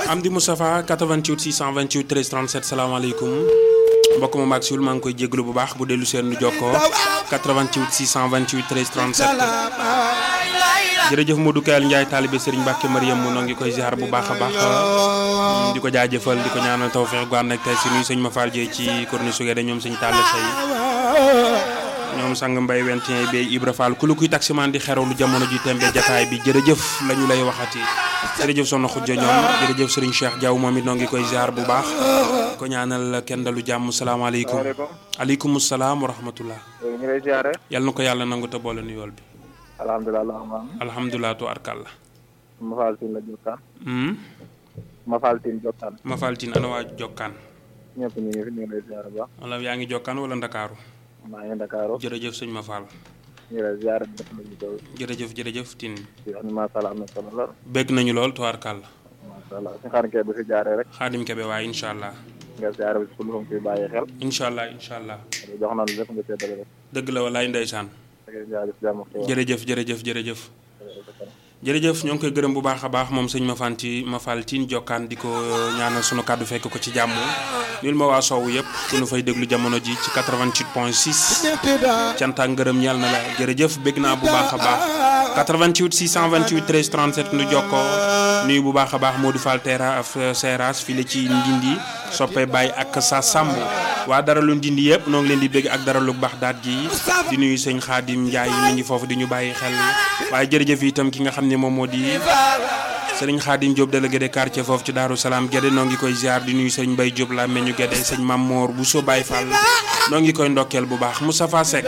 Amdi Moustapha 88 628 13 37 salaamaaleykum mbokk ma maag siwul maa ngi koy jégalu bu baax bu dellu seen nu jokkoo 88 628 13 37 jërëjëf Modou Kayal Ndiaye taalibe Serigne Mbacke Mariam mu noo ngi koy ziar bu baax a baax di ko jaajëfal di ko ñaanal tawfeex gu ànd ak tey si nuyu sëñ ma Fall Dieye ci corniche su ñoom sëñ Talla Sey ñoom sang mbay wentien bay Ibra Fall ku lu kuy taximaan di xerawlu jamono ji tembe jataay bi jërëjëf la ñu lay waxati jërëjëf soxna Xujja ñoom jërëjëf Serigne Cheikh Diaw moom it noo ngi koy ziar bu baax ko ñaanal kenn dalu jàmm salaamaaleykum aleykum salaam wa rahmatullah ñu lay ziare. yal na ko yàlla nangu te boole nu yool bi alhamdulilah alhamdulilah. alhamdulilah tu arkalla ma faal tin la jokkaan. ma faal tin jokkaan. ma faltin ana waa jokkaan ñëpp ñu ngi fi ñu ngi lay ziare bu baax. wala yaa ngi jokkaan wala ndakaaru maa ngi Dakar. jërëjëf sëñ ma fall ñu ngi lay ziare def nañu ko. jërëjëf jërëjëf tin di wax ni macha allah am na solo lool. bégg nañu lool tu arkalla macha allah si xaar kee bu fi jaaree rek. xaadim kebe waaye incha allah nga ziare bi si lu fi bàyyi xel. incha allah incha allah jox na lu lépp nga seddale rek. dëgg la walaay ndeysaan da ngay ziare si jàmm ak xéwal. jërëjëf jërëjëf jërëjëf jërëjëf ñoo ngi koy gërëm bu baax a baax moom sëñ ma fanti ma fal tiin jokkaan di ko ñaanal sunu kàddu fekk ko ci jàmm nil ma waa soowu yëpp ku nu fay déglu jamono ji ci 88 point 6 cant ak ngërëm ñeel na la jërëjëf bégg naa bu baax a baax 88 628 13 37 nu jokkoo nuyu bu baax a baax Modou Fall Terra af Seras fii la ci Ndindi soppe Baye ak sa Samb waa dara lu Ndindi yëpp noo ngi leen di bégg ak dara lu baax daat gi di nuyu sëñ Xaadim Njaay mi ngi foofu di ñu bàyyi xel waaye jërëjëf itam ki nga xam ne moom moo di sëriñ Xaadim Diop délégué de quartier foofu ci Daaru Salaam Gédé noo ngi koy ziar di nuyu sëñ Mbay Diop la meñu Gédé sëñ Mam Moor bu so Baye Fall noo ngi koy ndokkeel bu baax Moustapha Seck